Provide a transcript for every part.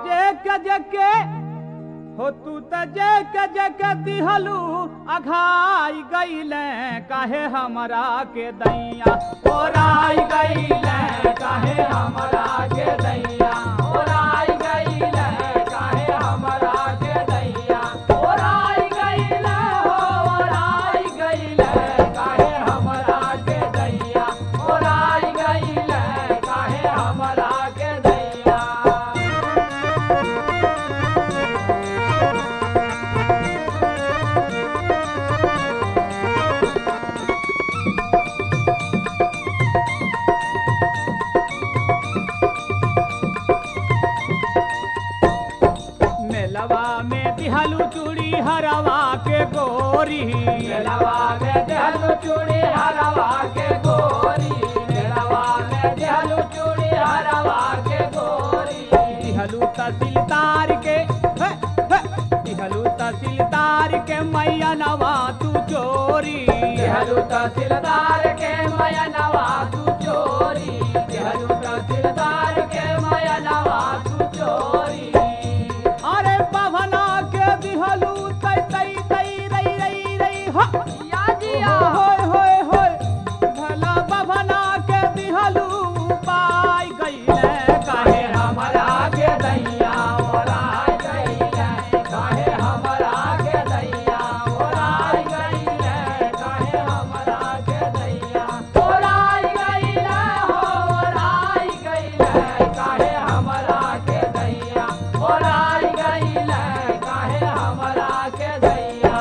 जे के जे के हो तू त जे के जे के दिहलू अघाई गईले काहे हमरा के दैया ओराई गईले काहे हमरा के दैया ओराई गईले काहे हमरा के दैया ओराई गईले हो ओराई गईले काहे हमरा के दैया ओराई गईले काहे हमरा के दैया मेलवा में दिहलू चूड़ी हरवा के गोरी मेलवा में दिहलू चूड़ी हरवा के गोरी मेलवा में दिहलू चूड़ी हरवा के गोरी दिहलू तहसीलदार के हे, हे, दिहलू तहसीलदार के मैया नवा तू चोरी दिहलू तहसीलदार के मैया नवा तू चोरी दिहलू तहसीलदार के मैया नवा तू चोरी अरे पवना के दिहलू तई तई तई रई रई रई हो या जिया होय होय होय भला पवना के दिहलू पाई गईले काहे हमरा के दैया ओराई गईले काहे हमरा के दैया ओराई गईले काहे हमरा के दैया ओराई गईले हो ओराई गईले काहे हमरा के दैया ओराई गईले काहे हमरा के दैया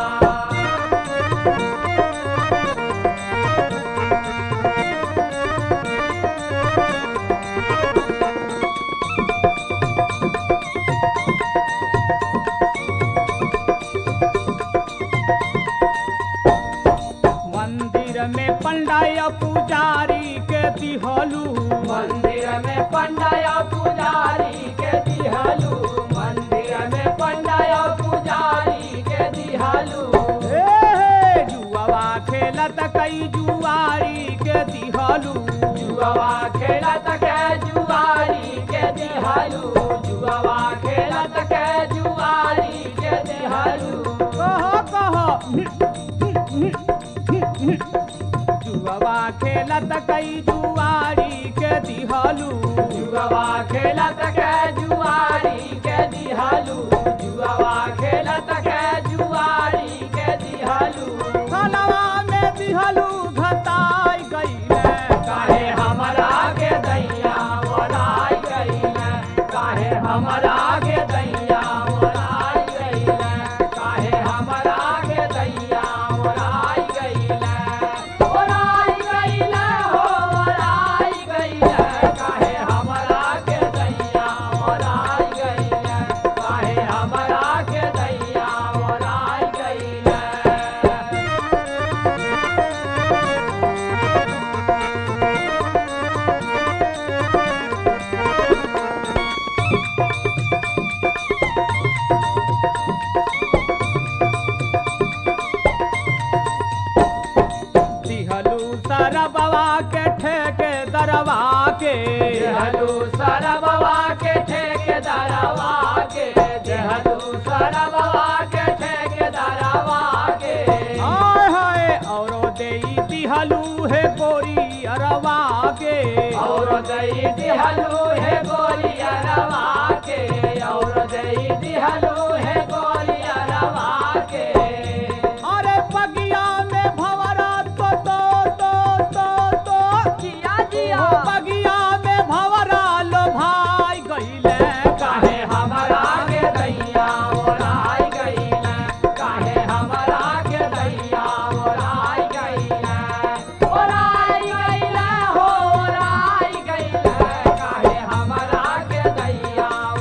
मंदिर में पंडाया पुजारी के दिहलू मंदिर में पंडाया पुजारी के दिहलू मंदिर में पंडाया पुजारी के दिहलू जुआवा खेलत कई जुआरी के दिहलू जुआवा खेलत के जुआरी के दिहलू जुआवा खेलत के जुआरी के दिहलू कहो कहो जुआवा खेलत कई जुआरी के दिहलू जुआवा खेलत के जुआरी के दिहलू जुआवा खेलत के जुआरी के दिहलू खलवा में दिहलू घताई गईले काहे हमरा के दैया ओराई गईले काहे हमरा के दैया ओराई गईले काहे हमरा के दैया ओराई गईले ओराई गईले हो ओराई गईले काहे हमरा के दैया ओराई गईले काहे हमरा के दैया ओराई गईले दिहलू सरबवा के ठेके दरवा के दिहलू सरबवा के ठेके दरवा के दिहलू सरबवा के ठेके दरवा के हाय हाय औरो देई दिहलू है गोरी अरवा के औरो देई दिहलू है गोरी अरवा के औरो देई दिहलू है गोरी अरवा के अरे बगिया में भवरा तो तो तो तो तो जिया जिया बगिया में भवरा लो भाई गईले काहे हमरा के दैया ओराई गईले काहे हमरा के दैया ओराई गईले ओराई गईले हो ओराई गईले काहे हमरा के दैया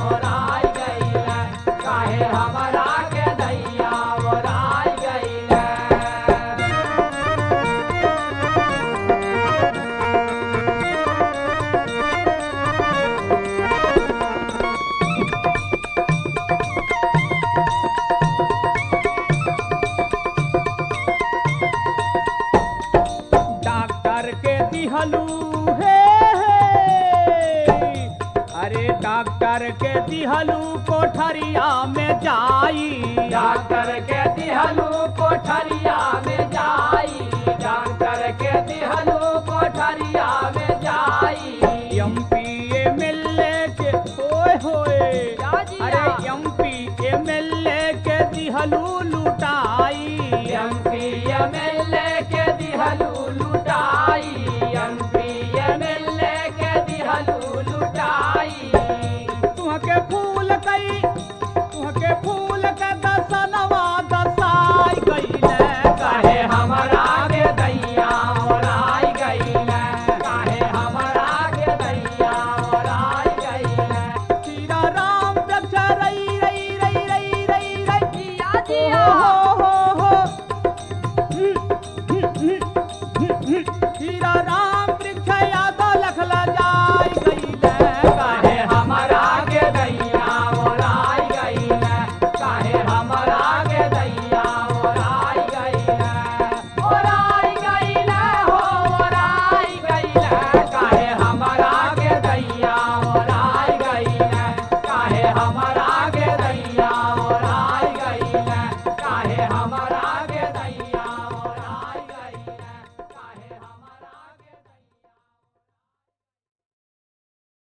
के दिहलू कोठरिया में जाई डॉक्टर के दिहलू कोठरिया में जाई डॉक्टर के दिहलू कोठरिया में जाई एमपी एमएलए के होए होए क्या जी अरे या? एमपी एमएलए के दिहलू लूट